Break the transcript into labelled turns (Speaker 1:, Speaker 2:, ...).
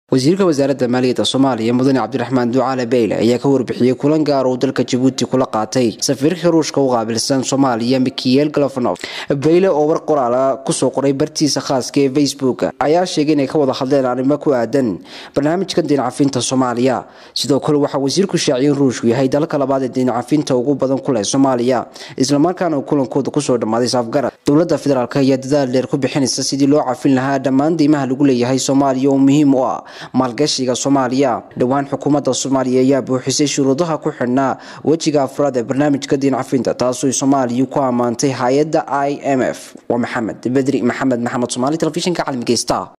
Speaker 1: wasiirka wasaaradda maaliyadda soomaaliya mudane cabdiraxmaan ducaale beyle ayaa ka warbixiyey kulan gaar uu dalka jabuuti kula qaatay safiirka ruushka u qaabilsan soomaaliya mikiel galofnof beyle oo war qoraala kusoo qoray bartiisa khaaska ee facebook ayaa sheegay inay ka wada hadleen arrimo ku aadan barnaamijka diincafinta soomaaliya sidoo kale waxaa wasiirku shaaciyay in ruushku yahay dalka labaad ee diincafinta ugu badan ku leh soomaaliya islamarkaana uu kulankooda kusoo dhammaaday saafgarad dowladda federaalk ayaa dadaal dheer ku bixinaysa sidii loo cafin lahaa dhammaan deymaha lagu leeyahay soomaaliya oo muhiim u ah maalgashiga soomaaliya dhowaan xukuumadda soomaaliya ayaa buuxisay shuruudaha ku xidhnaa wejiga afraad ee barnaamijka diincafinta taasoo soomaaliya ku ammaantay hay-adda i m f waa maxamed bedri maxamed maxamed somaali telefishinka caalamiga star